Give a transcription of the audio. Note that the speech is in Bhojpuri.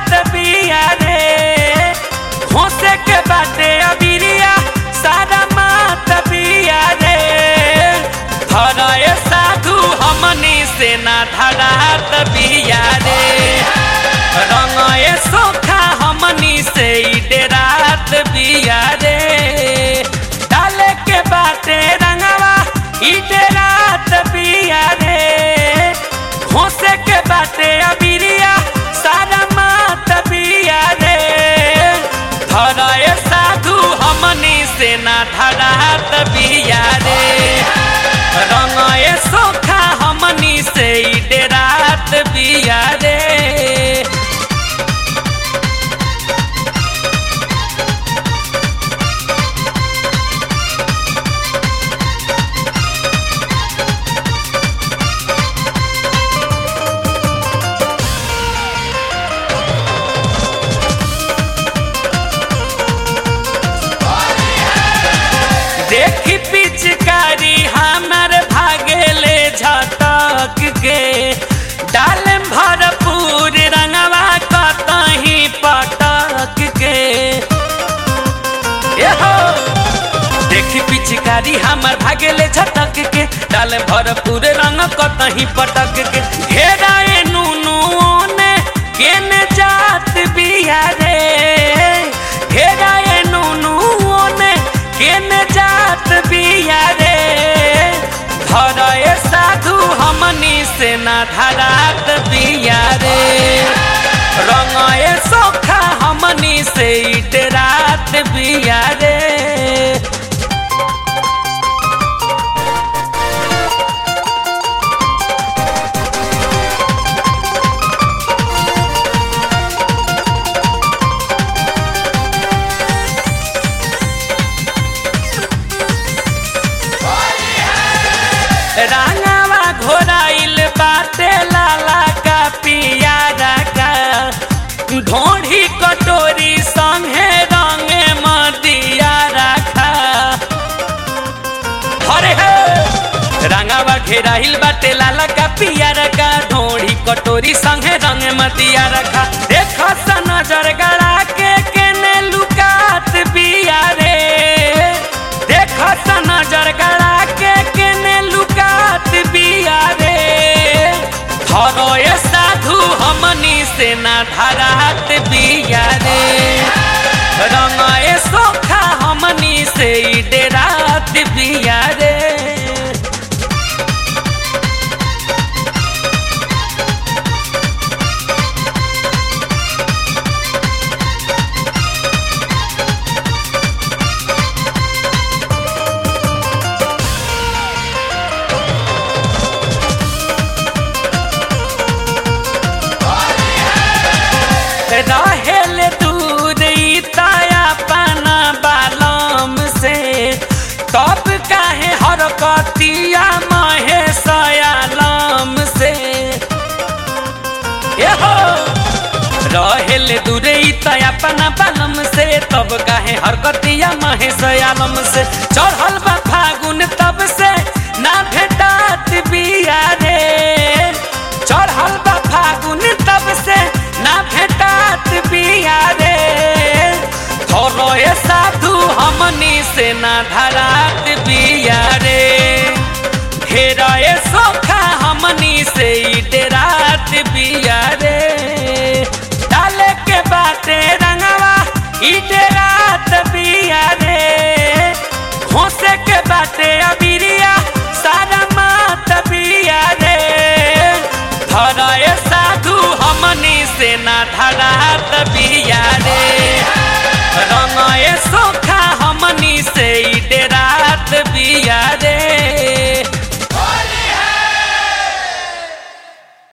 डेरात बिया रे होसे के बाटे अबिरिया सारा मात बिया रे धराए साधु हमनी से ना धरात बिया रे रंगए सोखा हमनी से ई डेरात बिया रे डाले के बाटे रंगवा ई डेरात बिया रे होसे के बाटे अबिरिया सारा मात बिया रे धराए साधु हमनी से ना धरात बिया रे रंगए सोखा हमनी से ई डेरात बिया रे देखी पिचकारी हमर भागेले झटक के डालम भरपूर रंगवा कतही पटक के एहो देखी पिचकारी हमर भागेले झटक के डालम भरपूर रंग कतही पटक के घेराए नुनु ने केने जात बिया रे घेराए नुनु ने केने जात बिया रे धरए साधु हमनी से ना धरात बिया रे रंगए सोखा हमनी से ई डेरात बिया रे रंगवा घोराइल बाटे लाला का पियारा का ढोढ़ी कटोरी संगे रंगे मदिया रखा हरे हे रंगवा घेराइल बाटे लाला का पियारा का ढोढ़ी कटोरी संगे रंगे मदिया रखा देखो सा नजर गड़ा के केने लुकात बिया रे देखो सा नजर गड़ा के केने लुकात बिया रे धरोए साधु हमनी से ना धरात बिया रे रंगए सोखा हमनी से ई डेरात बिया रे रहेल दूर ई ताया पाना बालम से तब काहे हरकतिया महे सयालम से एहो रहेल दूर ई ताया पाना बालम से तब काहे हरकतिया महे सयालम से चढ़ल बा फागुन तब से ना भेटात बिया रे चढ़ल बा फागुन तब से ना भेटात बिया रे थोरोए साधु हमनी से ना धरात बिया रे घेराए सोखा हमनी से ई डेरात बिया रे डाले के बाटे रंगवा ई डेरात बिया रे होसे के बाटे अबिरिया सारा मात बिया रे धराए साधु हमनी से ना धरात बिया रे रंगए सोखा हमनी से ई डेरात बिया रे